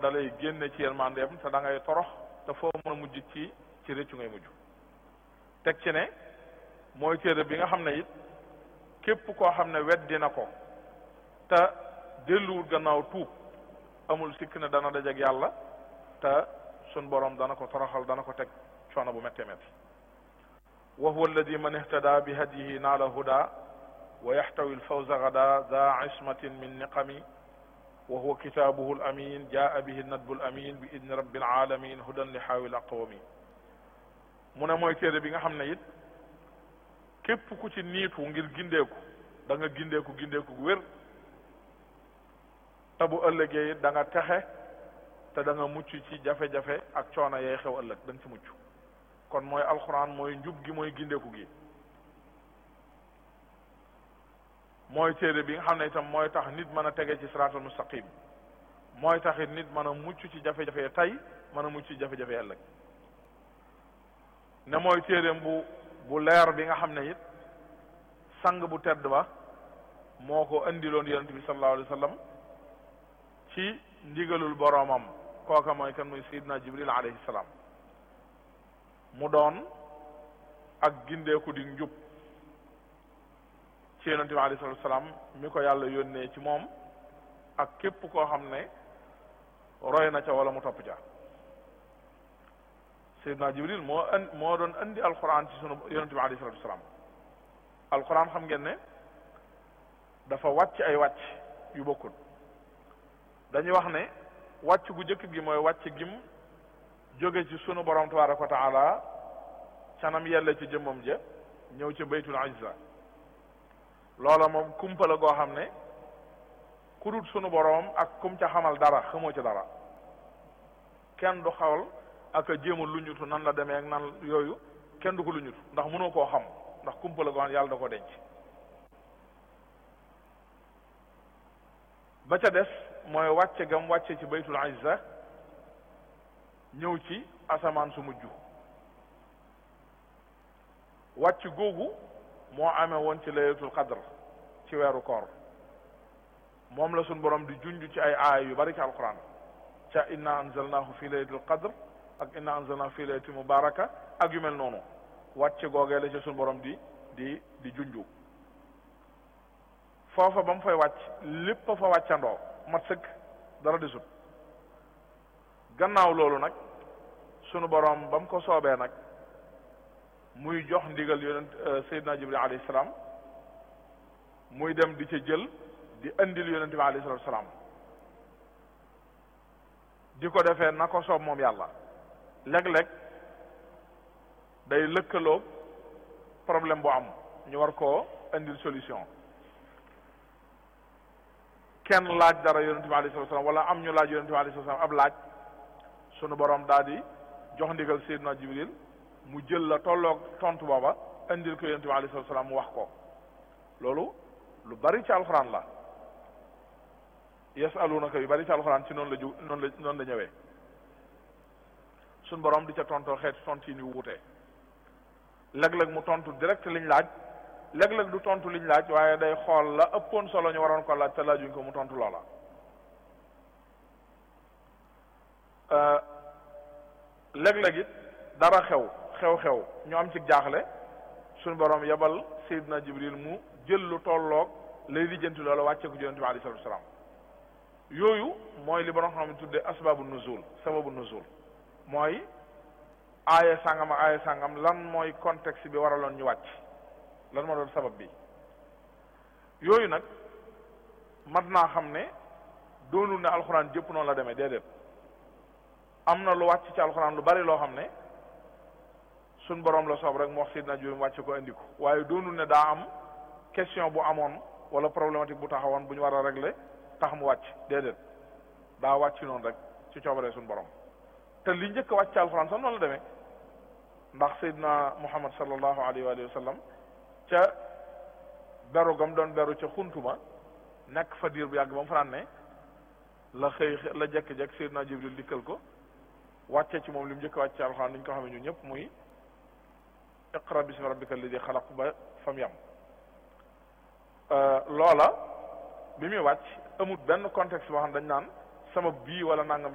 dalay génne ci yërmandeem te da ngay torox te foo mën a mujj ci ci rëccu ngay mujj teg ci ne mooy téere bi nga xam ne it képp koo xam ne weddi na ko te delluwul gannaaw tuub amul sikk ne dana dajeek yàlla te sun borom dana ko toroxal dana ko teg coono bu méttee métti wa huwa alladi man ihtada bi hadiyihi naala huda wa yaxtawi alfawza gada da ismatin min niqami wa huwa kitaabuhu alamin jaa bihi nadbu alamin bi idni rabbi alalamin hudan li xaawil aqwami mu ne mooy téere bi nga xam ne it képp ku ci niitu ngir gindeeku da nga gindeeku gindeeku gu wér te bu ëllëgee it da nga texe te da nga mucc ci jafe-jafe ak coono yay xew ëllëg da nga ci mucc kon mooy alxuraan mooy njub gi mooy gindeeku gi mooy téere bi nga xam ne itam mooy tax nit mën a tege ci siraatal mustaqim mooy tax it nit mën a mucc ci jafe-jafe tey mën a mucc ci jafe-jafe ëllëg ne mooy téereem bu bu leer bi nga xam ne it sang bu tedd ba moo ko indiloon yonent bi sallallahu alayhi wa sallam ci ndigalul boroomam kooka mooy kan muy sayidna jibril alayhi salaam mu doon ak gindeeku di njub ci yonent bi alayhi salatu salaam mi ko yàlla yónnee ci moom ak képp koo xam ne roy na ca wala mu topp ca sayidna jibril moo an moo doon andi alquran ci sunu yonent bi alayhi salatu salaam alquran xam ngeen ne dafa wàcc ay wàcc yu bokkul dañuy wax ne wàcc gu njëkk gi mooy wàcc gim jóge ci sunu borom tabaraka wa taala canam yelle ci jëmmam ja ñëw ci baytul izza loola moom kumpa la goo xam ne ku dul sunu borom ak kum ca xamal dara xamoo ci dara kenn du xawal ak a jéema lu ñutu nan la demee ak nan yooyu kenn du ko lu ñutu ndax mënoo koo xam ndax kumpa la goo xam ne yàlla da ko denc ba ca des mooy wàcce gam wàcce ci baytul izza ñëw ci asamaan su mujj wàcc googu moo amee woon ci laylatul qadr ci weeru koor moom la suñ borom di junj ci ay aaya yu bari ci alquran ca inna anzalnahu fi laylatul qadr ak inna anzalnahu fi laylatin mubaraka ak yu mel noonu wàcc googee la ci suñ borom di di di junju foofa ba mu fay wàcc lépp a fa wàccandoo mat sëkk dara desut gannaaw loolu nag sunu borom ba mu ko soobee nag muy jox ndigal yonent Seydina Jibril alayhi salaam muy dem di ca jël di andil yonent bi alayhi salaatu salaam di ko defee na ko soob moom yàlla léeg-léeg day lëkkaloog problème bu am ñu war koo andil solution kenn laaj dara yonente bi alayhi salatu salaam wala am ñu laaj yonente bi alayhi salatu salaam ab laaj sunu borom daal di jox ndigal Seydina Jibril mu jël la tolloog tontu booba indil ko yonente bi alayhi salatu salaam mu wax ko loolu lu bari ci alxuraan la yasalunaka yu bari ci alxuraan ci noonu la ju noonu la noonu la ñëwee sunu borom di ca tontoo xeeti tontu yi ni wuute léeg-léeg mu tontu direct liñ laaj léeg-léeg du tontu liñ laaj waaye day xool la ëppoon solo ñu waroon ko laaj te laajuñ ko mu tontu loola léeg-léeg it dara xew xew-xew ñu am ci jaaxle suñu borom yebal Seydina Jibril mu jël lu tolloog lay lijjanti loola wàccee ko Yonent bi alayhi salaatu salaam yooyu mooy li borom xam ne tuddee asbaabu nuzul sababu nuzul mooy aaye sàngam ak aaye sàngam lan mooy contexte bi waraloon ñu wàcc lan moo doon sabab bi yooyu nag mat naa xam ne doonul ne alxuraan jëpp noonu la demee déedéet am na lu wàcc ci alxuraan lu bari loo xam ne suñ borom la soob rek mu wax Seydina Jibril mu wàcc ko indi ko waaye doonul ne daa am question bu amoon wala problématique bu taxawoon bu ñu war a régler tax mu wàcc déedéet daa wàcc noonu rek ci coobaree suñ borom te li njëkk a wàcc ci alxuraan sax noonu la demee ndax Seydina Muhammad sallallahu alayhi wa sallam ca beru gam doon beru ca xuntuma nekk fa diir bu yàgg ba mu fanaan ne la xëy la jekk-jekk Seydina Jibril dikkal ko wàcce ci moom li mu njëkk wàcce alxuraan ni ñu ko xamee ñun ñëpp muy iqra bismi rabbika alladi xalaq ba fam yam loola bi muy wàcc amut benn contexte boo xam dañ naan sama bii wala nangam